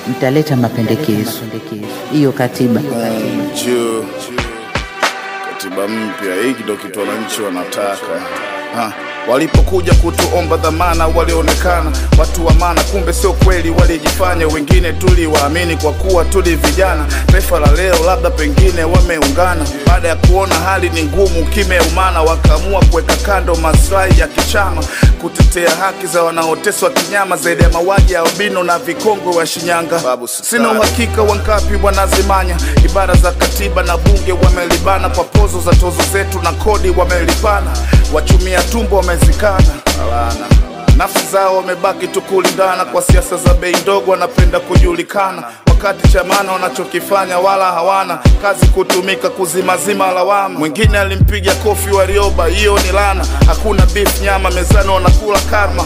mtaleta mapendekezo hiyo katiba. juu katiba mpya hiki ndo kitu wananchi wanataka ha. Walipokuja kutuomba dhamana walionekana watu wa maana, kumbe sio kweli, walijifanya. Wengine tuliwaamini kwa kuwa tuli vijana. Taifa la leo labda pengine wameungana, baada ya kuona hali ni ngumu, kimeumana, wakaamua kuweka kando maslahi ya kichama, kutetea haki za wanaoteswa kinyama, zaidi ya mauaji ya albino na vikongwe wa Shinyanga. Sina uhakika wangapi wanazimanya ibara za katiba na bunge, wamelibana kwa pozo za tozo zetu na kodi wamelipana, wachumia tumbo wamezikana Alana. Nafsi zao wamebaki tu kulindana kwa siasa za bei ndogo, wanapenda kujulikana, wakati chamana wanachokifanya wala hawana kazi, kutumika kuzimazima lawama. Mwingine alimpiga kofi Warioba, hiyo ni lana. Hakuna beef nyama mezani, wanakula karma.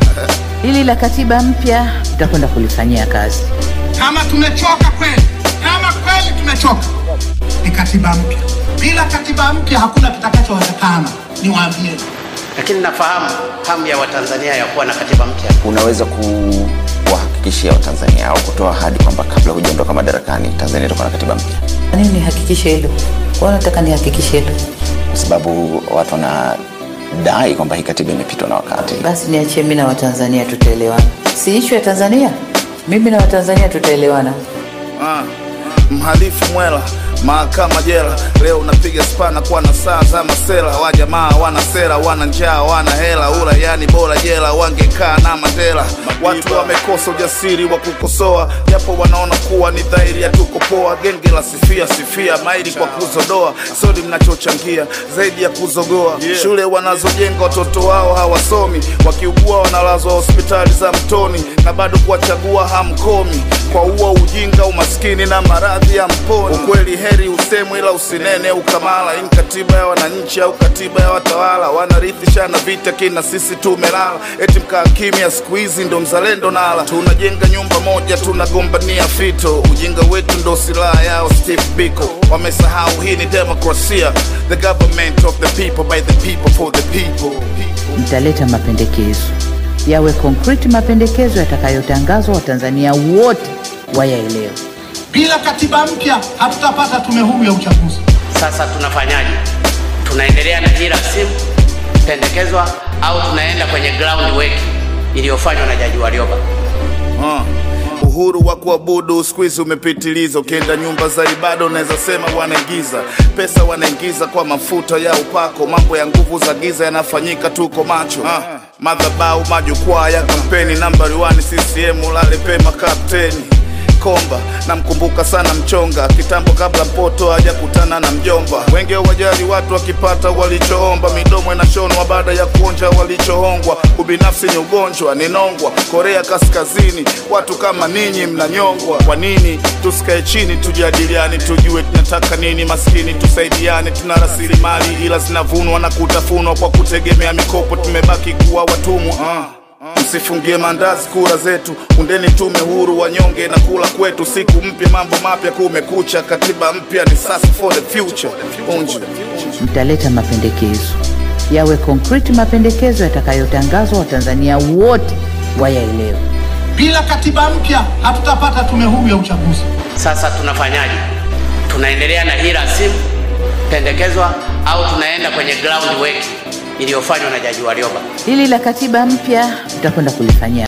Hili la katiba mpya tutakwenda kulifanyia kazi. Kama tumechoka kweli, kama kweli tumechoka, ni katiba mpya. Bila katiba mpya hakuna kitakachowezekana, niwaambie. lakini nafahamu hamu ya Watanzania ya kuwa na katiba mpya. unaweza kuwahakikishia Watanzania au kutoa ahadi kwamba kabla hujaondoka madarakani Tanzania itakuwa na katiba mpya, Kwa nini nihakikishe hilo? Kwa nini nataka nihakikishe hilo? kwa sababu watu wanadai kwamba hii katiba imepitwa na wakati. Basi niachie mimi na Watanzania tutaelewana. Si ishu ya Tanzania, mimi na Watanzania tutaelewana. Ah, mhalifu mwela mahakama jela leo unapiga spana kwa na saa za masela wa jamaa wana sera wana njaa wana hela ura yani bora jela wangekaa na Mandela watu wamekosa ujasiri wa kukosoa japo wanaona kuwa ni dhahiri ya tuko poa genge la sifia sifia maili kwa kuzodoa sodi mnachochangia zaidi ya kuzogoa shule wanazojenga watoto wao hawasomi wakiugua wanalazwa hospitali za mtoni na bado kuwachagua hamkomi kwa uo ujinga umaskini na maradhi ya mponi ukweli heri usemwe ila usinene ukamala hii ni katiba ya wananchi au katiba ya watawala wanarithishana vita kina sisi tumelala eti mkaa kimya siku hizi ndo mzalendo nala tunajenga nyumba moja tunagombania fito ujinga wetu ndo silaha yao Steve Biko wamesahau hii ni demokrasia the government of the people by the people for the people Mtaleta mapendekezo yawe concrete, mapendekezo yatakayotangazwa Watanzania wote wayaelewe. Bila katiba mpya hatutapata tume huru ya uchaguzi. Sasa tunafanyaje? Tunaendelea na hii rasimu pendekezwa au tunaenda kwenye ground work iliyofanywa na Jaji Warioba? Ah, uhuru wa kuabudu siku hizi umepitiliza. Ukienda nyumba za ibada unaweza sema wanaingiza pesa, wanaingiza kwa mafuta ya upako. Mambo ya nguvu za giza yanafanyika, tuko macho. Ah, madhabau, majukwaa ya kampeni, nambari 1 CCM, lale pema kapteni Komba namkumbuka sana mchonga kitambo, kabla mpoto hajakutana na mjomba. Wenge wajali watu wakipata walichoomba, midomo inashonwa baada ya kuonja walichohongwa. Ubinafsi ni ugonjwa, ninongwa Korea Kaskazini, watu kama ninyi mnanyongwa. Kwa nini tusikae chini tujadiliane, tujue tunataka nini? Maskini tusaidiane, tuna rasilimali ila zinavunwa na kutafunwa kwa kutegemea mikopo, tumebaki kuwa watumwa ah. Msifungie mandazi kura zetu, undeni tume huru, wanyonge na kula kwetu. Siku mpya, mambo mapya, kumekucha. Katiba mpya ni sasa for the future. Unju. Mtaleta mapendekezo yawe concrete, mapendekezo yatakayotangazwa Watanzania wote wayaelewe. Bila katiba mpya hatutapata tume huru ya uchaguzi. Sasa tunafanyaje? Tunaendelea na hii rasimu pendekezwa au tunaenda kwenye ground work iliyofanywa na Jaji Warioba? Hili la katiba mpya tutakwenda kulifanyia